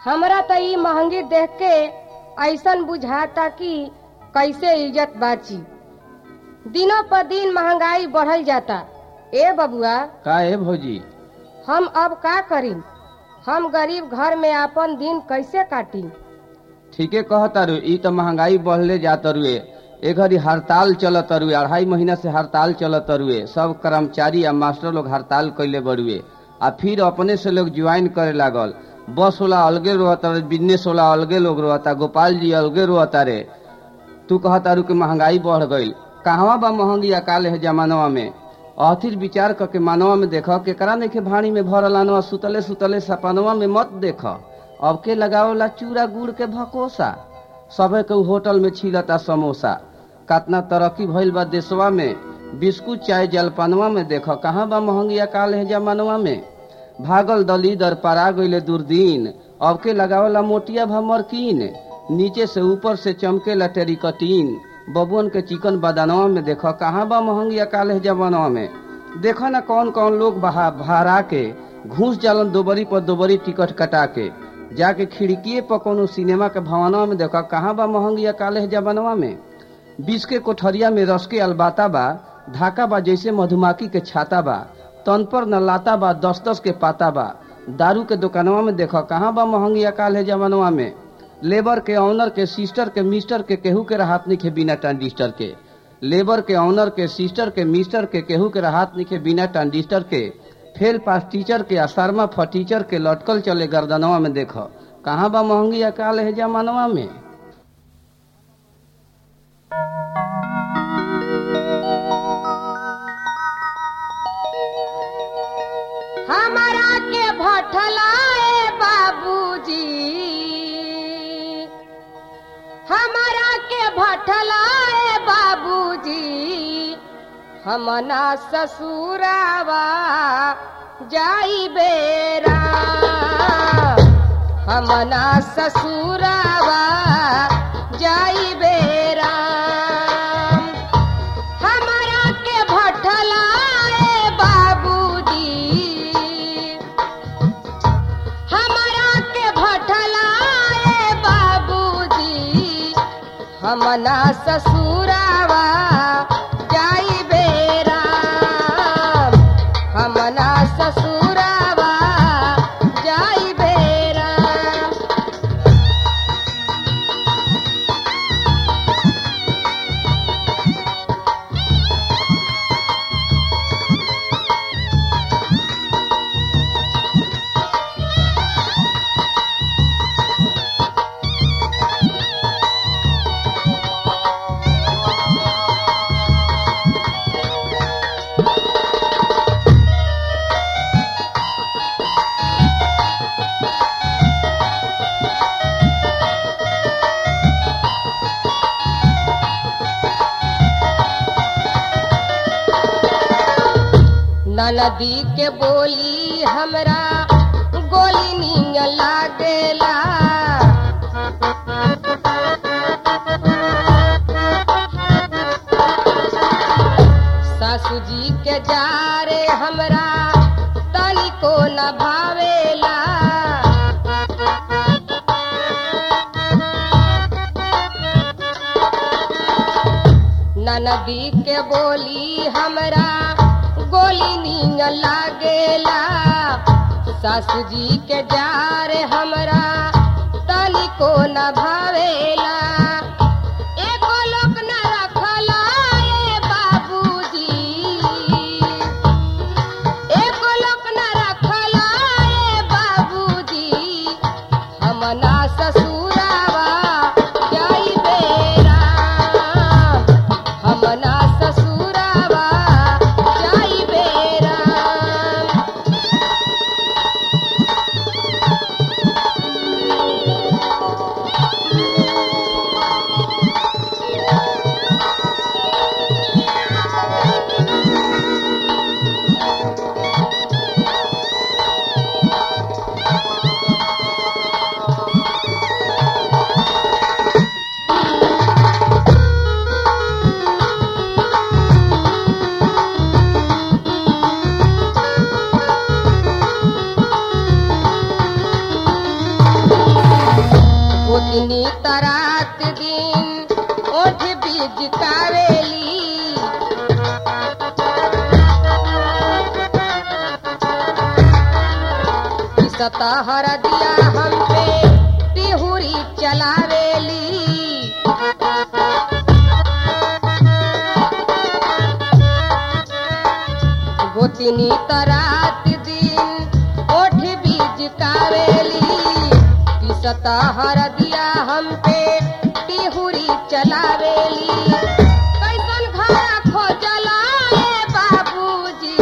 हमरा त ई महंगी देख के ऐसन बुझाता कि कैसे इज्जत बाची दिनों पर दिन महंगाई बढ़ल जाता ए बबुआ का ए भौजी हम अब का करी हम गरीब घर में अपन दिन कैसे काटी ठीके कहतारू ई तो महंगाई बढ़ले जातरुए ए घड़ी हड़ताल चलत तरुए अढ़ाई महीना से हड़ताल चलत तरुए सब कर्मचारी आ मास्टर लोग हड़ताल कैले बरुए आ फिर अपने से लोग ज्वाइन करे लागल बस वाला अलगे रोता बिजनेस वाला अलगे लोग रोता गोपाल जी अलगे रोता रे तू कहतारू कि महंगाई बढ़ गईल कहवा बा महंगी अकाल है जमानवा में अथिर विचार करके मानवा में देख केकरा नहीं भाड़ी में भरल आनवा सुतले सुतले सपनवा में मत देख अब के लगावला चूड़ा गुड़ के भकोसा सबे के उ होटल में छिलता समोसा कतना तरक्की भइल बा देशवा में बिस्कुट चाय जलपानवा में देख कहाँ बा महंगी अकाल है जमानवा में भागल दलीदर परा गईले दुर्दीन अब के लगावला मोटिया भमरकीन नीचे से ऊपर से चमकेला टेरिकटीन बबुअन के चिकन बदानवा में देखो कहाँ बा महंगी अकाल है जमानवा में देखो ना कौन कौन लोग बहा भाड़ा के घूस जालन दोबरी पर दोबरी टिकट कटा के जाके खिड़कीए पर कोनो सिनेमा के भवनवा में देखो कहाँ बा महंगी अकाल है जमानवा में बीस के कोठरिया में रस के अलबाता बा धाका बा जैसे मधुमाखी के छाता बा तन पर न लाता बा दस दस के पाता बा दारू के दुकानवा में देखो कहाँ बा महंगी अकाल है जमानवा में लेबर के ऑनर के सिस्टर के मिस्टर के केहू के राहत नहीं खे बिना ट्रांजिस्टर के लेबर के ऑनर के सिस्टर के मिस्टर के केहू के राहत नहीं खे बिना ट्रांजिस्टर के फेल पास टीचर के आ शर्मा फटीचर के लटकल चले गर्दनवा में देखो कहाँ बा महंगी अकाल है जमानवा में हमारा के भटलाए बाबूजी हमारा के भटलाए बाबूजी हमना ससुरावा जाई बेरा हमना ससुरावा जाई बेरा हमारा के भटलाए बाबूजी हमारा के भटलाए बाबूजी हमना ससुरावा जाई बेरा हमना ससुरावा जाई बेरा नदी के बोली हमरा गोली निय लागेला सासू जी के जारे हमरा तनिको न भावेला नदी के बोली हमरा गोली नींग लागेला सासू जी के जार हमरा तनिको न भावेला एको लोक न रखला ए बाबूजी एको लोक न रखला ए बाबूजी हमना ससुरावा जाई बेरा हमना ससुरावा जाई बेरा पिसता हर दिया हम पे टिहुरी चलावेली गोतिनी तरात दिन ओठ बीज कावेली पिसता हर दिया हम पे टिहुरी चलावेली कैसन घर खोजला ए बाबूजी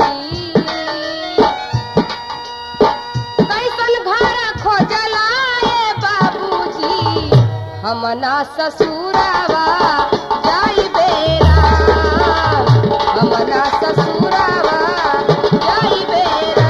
कैसन घर खोजला ए बाबूजी हमना ससुरावा जाई बेरा हमना ससुरावा जाई बेरा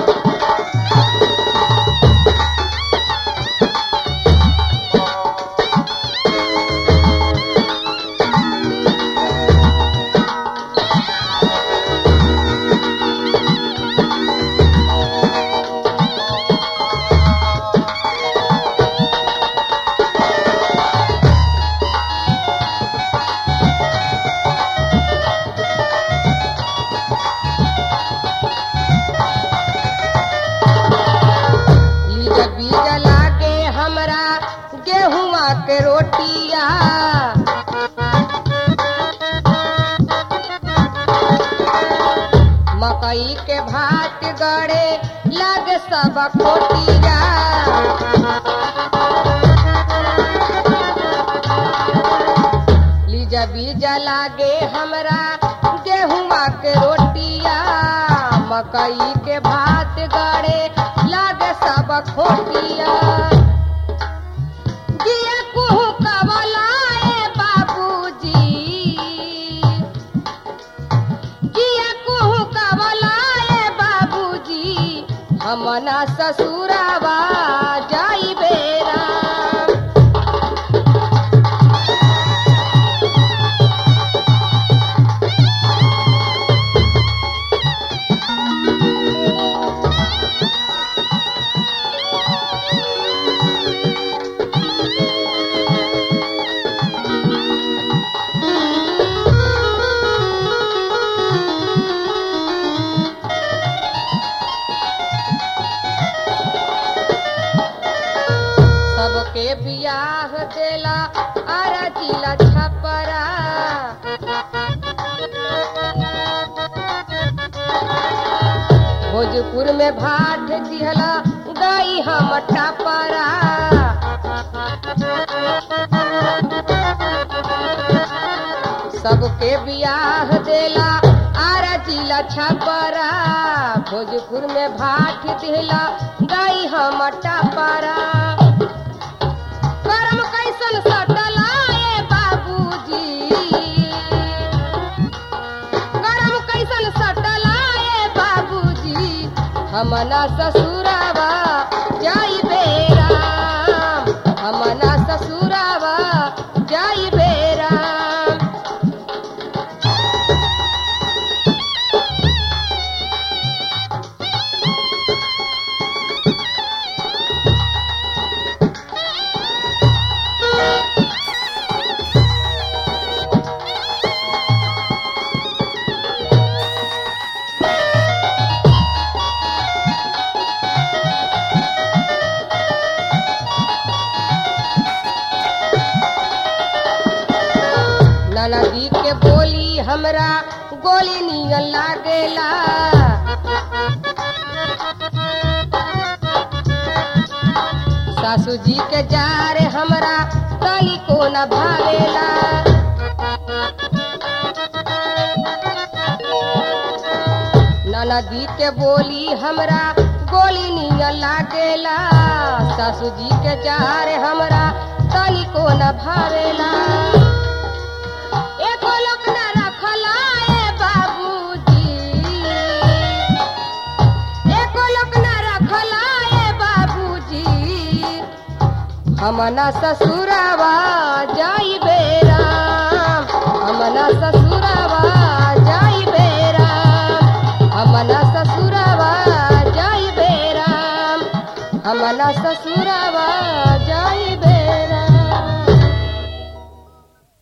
लीज बीज लागे हमरा गेहुआ के रोटिया मकई के भात गड़े लागे सब खोटिया लीज बीज लागे हमरा गेहुआ के रोटिया मकई के भात गड़े लागे सब खोटिया दिया कुहू कवलाए बाबूजी दिया कुहू कवलाए बाबूजी हमना ससुरावा जाई बेरा सबके बियाह देला आरा जिला छपरा भोजपुर में भाट दिहला गई हम टापरा सबके बियाह देला आरा जिला छपरा भोजपुर में भाट दिहला गई हम टापरा करम कैसन सटला ए बाबूजी करम कैसन सटला ए बाबूजी हमना ससुरावा जाई बेरा हमना ससुरावा जाई बेरा ननदी के बोली हमरा गोली नियन लागेला सासू जी के जार हमरा तली को न भावेला ननदी के बोली हमरा गोली नियन लागेला सासू जी के जार हमरा तली को न भावेला एको लोक न रखला ए बाबूजी एको लोक न रखला ए बाबूजी हमना ससुरावा जाई बेरा हमना ससुरावा जाई बेरा हमना ससुरावा जाई बेरा हमना ससुरावा